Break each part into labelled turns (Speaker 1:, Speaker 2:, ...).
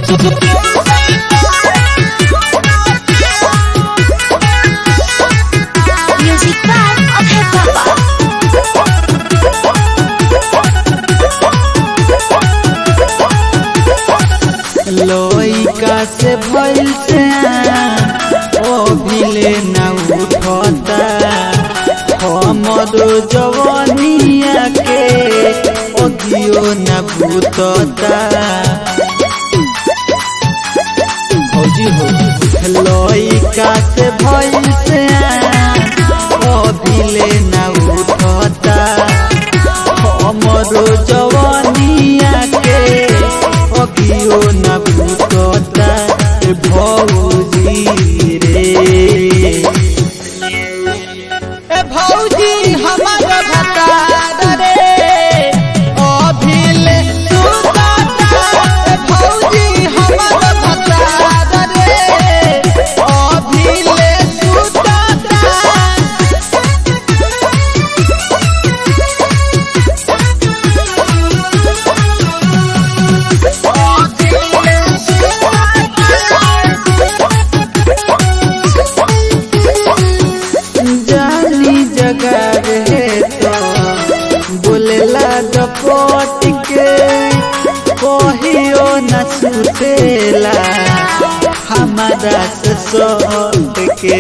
Speaker 1: Music by Okay Papa.
Speaker 2: लइका से भइल से ओ भिले ना उठता हमरो जवानिया के अगियो ना भूतता फौजी हो लइका से भइल से ओ भिले ना उठता हमरो जवानिया के अगियो न भूतता ए भौजी रे ए भौजी हमर भतार रे अभिले सुताता ए भौजी हमर भतार रे अभिले सुताता जानी जगह रहे तो बोलेला डपट के कहियो न सुतेला हमारा से सट के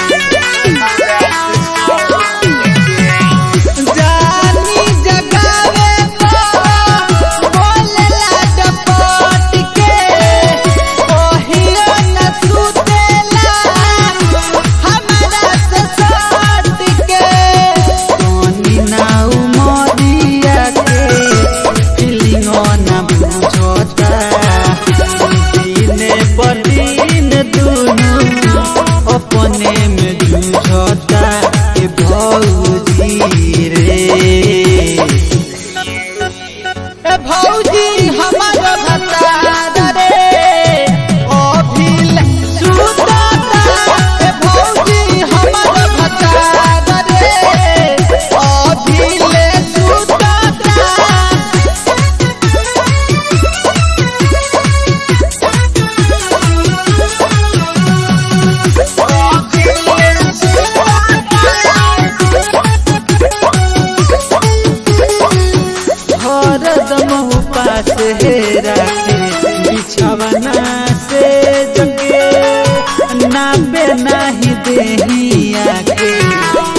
Speaker 2: जानी जगावे तो बोलेला डपट के कहियो न सुतेला हमारा से सट के सोनी नाउ मोदिया के फीलिंगो न बुझता दिने पर दिन दुनु अपने में जूझता ए भौजी रे